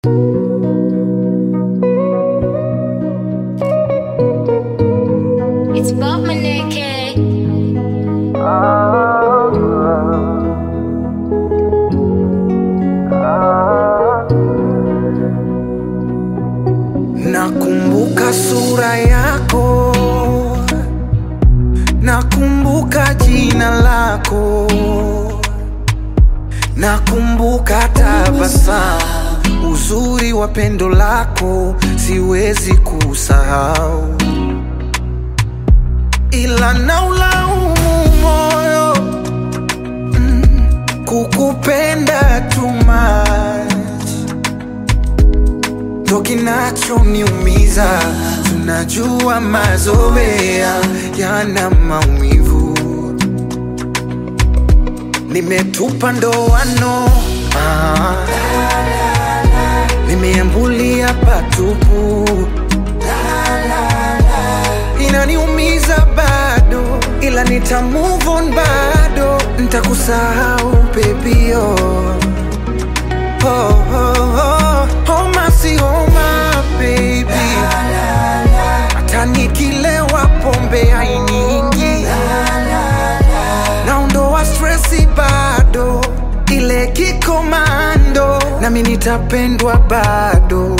It's Bob Maneke. Nakumbuka sura yako, nakumbuka jina lako, nakumbuka tabasamu, uzuri wa pendo lako siwezi kusahau, ila naulaumu moyo mm, kukupenda too much ndo kinachoniumiza. Tunajua mazoea yana maumivu, nimetupa ndoano ah, nimeambulia patupu, inaniumiza bado, ila nita move on bado, nitakusahau pepio oh, oh, oh. Homa si homa baby, hata nikilewa pombe hainiingi, naondoa stresi bado, ile kikomando, nami nitapendwa bado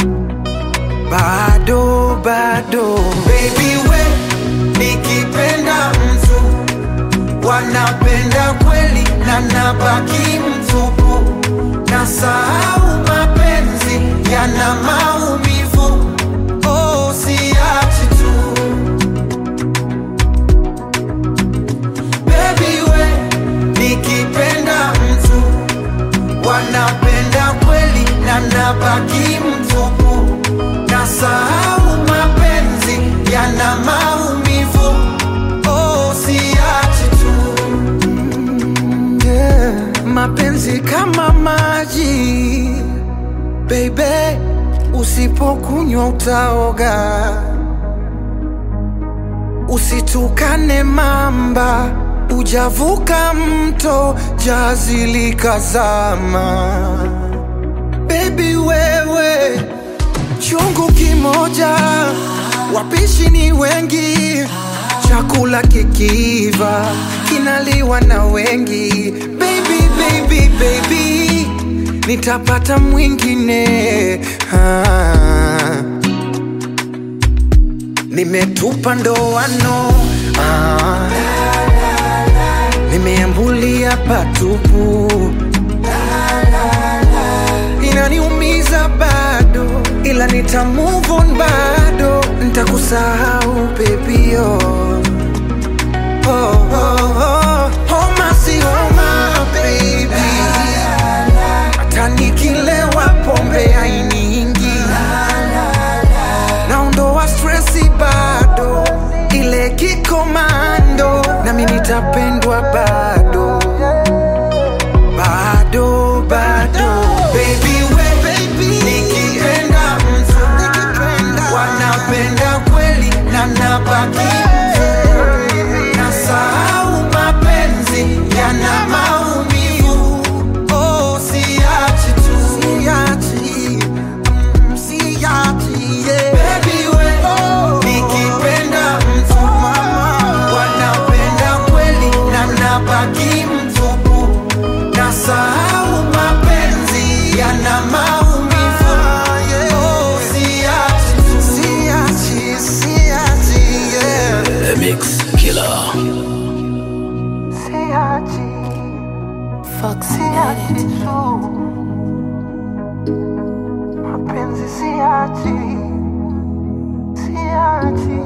bado bado, baby we, nikipenda mtu wanapenda kweli na nabaki mtupu, na sahau mapenzi yana maumivu. Oh, siachi tu baby we, nikipenda mtu wanapenda kweli na nabaki mtupu, na sahau mapenzi yana maumivu. Oh, siachi tu yeah. Mapenzi kama maji baby, usipokunywa utaoga. Usitukane mamba, ujavuka mto, jazi likazama. Baby wewe, chungu kimoja, wapishi ni wengi, chakula kikiiva kinaliwa na wengi. Baby, baby, baby, nitapata mwingine ah. Nimetupa ndoano ah. Nimeambulia patupu inaniumiza bado, ila nita move on bado, nitakusahau pepio oh, oh, oh. Homa si homa baby, hata nikilewa pombe hainiingi, naondoa stresi bado, ile kikomando, nami nitapendwa bado bado bado baby we nikipenda mtu wanapenda kweli na nabaki na sahau mapenzi yana maumivu oh siachi tu siachi mm, siachi yeah. baby we nikipenda mtu wanapenda kweli na nabaki mtupu na sahau mapenzi yana maumivu oh siachi tu siachi siachi yeah The Mix Killer. siachi Fox siachi Edit. tu mapenzi siachi siachi